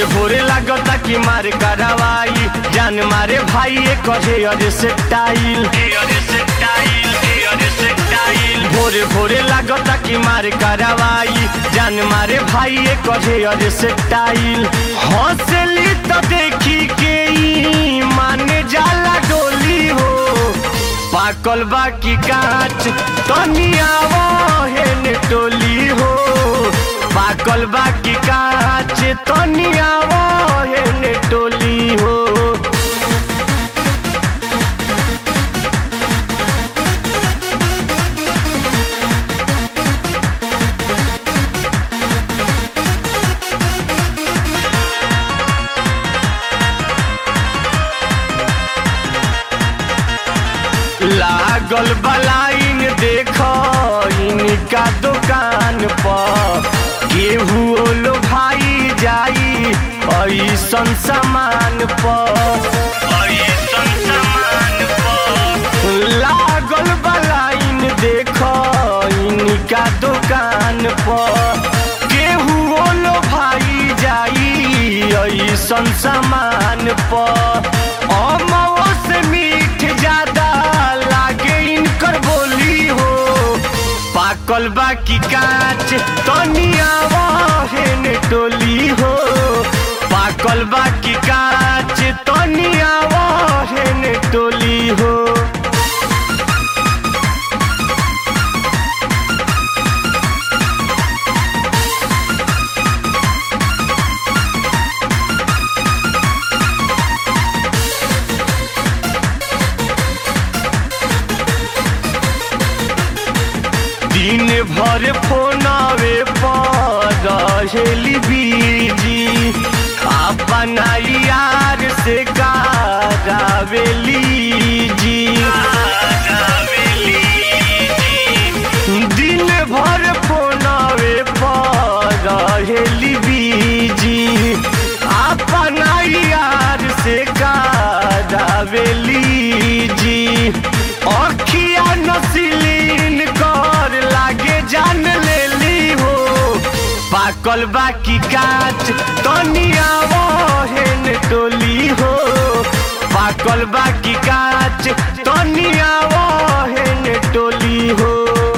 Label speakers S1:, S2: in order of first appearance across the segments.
S1: भोरे लागता कि मार करवाई जान मारे भाई कहे अरे से टाइल भोरे भोरे लागता कि मार करवाई जान मारे भाई कहे अरे से टाइल हंसली तो देखी के ई माने जाला डोली हो पाकल बाकी कांच तनिया हेन टोली हो पाकल बाकी कांच तनिया हेन टोली हो लागल बलाइन देख इनका दुकान पर केहू लो भाई जाई ऐसन सामान पर ऐसन सामान पर लागल बलाइन देख इनका दुकान पर केहू लो भाई जाई ऐसन सामान पर अमवा से मीठ ज्यादा लागे इनकर बोली हो पाकल बाकी कांच तनिया हेन टोली हो पाकल बाकी कांच तनिया हेन टोली हो दिन भर फोनावे पर रहेली बीजी अपना यार से गावेली जी दिन भर फोनावे पर रहेली बीजी अपना यार से गावेली जी अखिया नसीलीन कर लागे जान लेली हो पाकल बाकी काच तनिया हेन टोली हो पाकल बाकी काच तनिया हेन टोली हो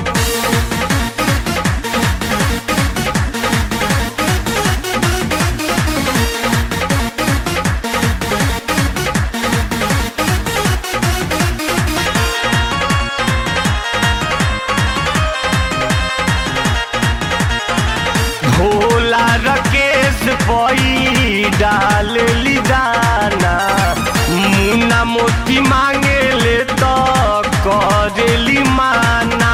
S1: भोला रकेश पई डाल ली दाना मुन्ना मोती मांगे ले तो करेली माना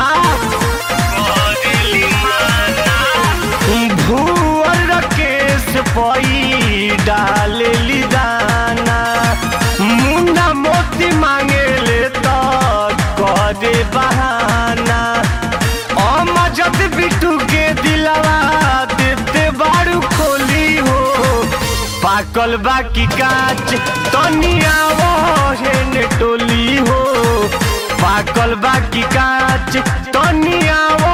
S1: भूअर रकेश पई डाल ली दाना मुन्ना मोती मांगे ले तो करे बहाना अमजद बिटू के दिलवा देते बारू खोली हो पाकल बाकी काच तनिया हेन टोली हो पाकल बाकी काच तनिया